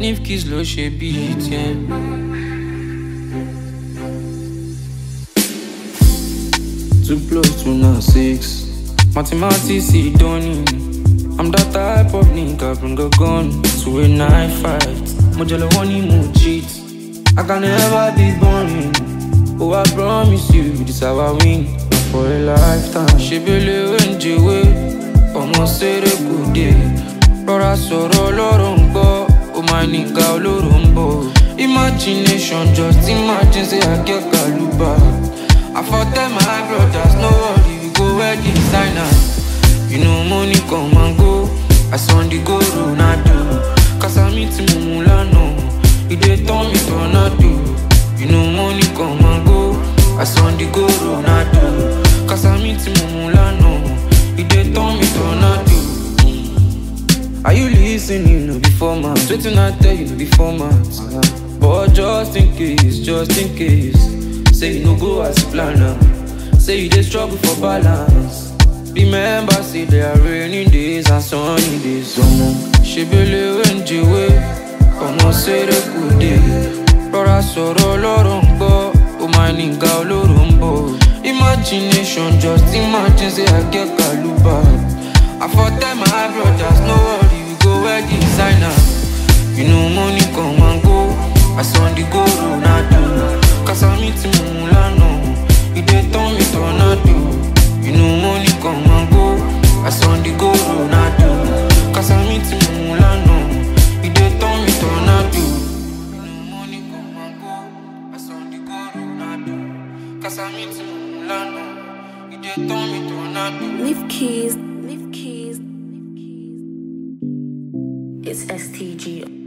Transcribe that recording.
Nifkis ló ṣe bíi tiẹ̀. Two plus two na six. Mathematics ìdánì. I'm that type of nigga bring a gun to a knife fight. Mo jẹ lọ́wọ́ ní mo cheat. I can never be boring. Oh, I promise you this how I win for a lifetime. Ṣebele oúnjẹwé, ọmọ ṣeré kò dé. Rọra sọ̀rọ̀ lọ́rọ̀ ń gbọ́, ó máa ní ga olóró ń bọ̀. Imagination just imagine say I get kaluba. I for tell my brothers no worry, we go wear designer. You know money come and go, I on the go Ronaldo. Cause I meet Mumu lánàá, he dey turn me tornado. You know money come and go, I on the go Ronaldo. Cause I meet Mumu lánàá, he dey turn me tornado. Are you listening? No before man. Waiting I tell you no before man. But just in case, just in case. Say you no go as you plan now. Say you dey struggle for balance. Remember, say there are rainy days and sunny days. Ọmọ ṣebele oúnjẹwé, ọmọ ṣeré kò dé. Rọra sọ̀rọ̀ lọ́rọ̀ ń gbọ́, ó máa ní ga olóró ń bọ̀. Imagination just imagine say I get kaluba. I for tell my brothers no worry, we go wear designer. You know money come and go, I on the go Ronaldo. Cause I meet Mumu lánàá, he dey turn me tornado. You know money come and go, I on the go Ronaldo. Cause I meet Mumu lánàá, he dey turn me tornado. You know money come and go, I on the go Ronaldo. Cause I meet Mumu lánàá, he dey turn me tornado. Leaf keys, leaf keys, leaf keys. It's STG.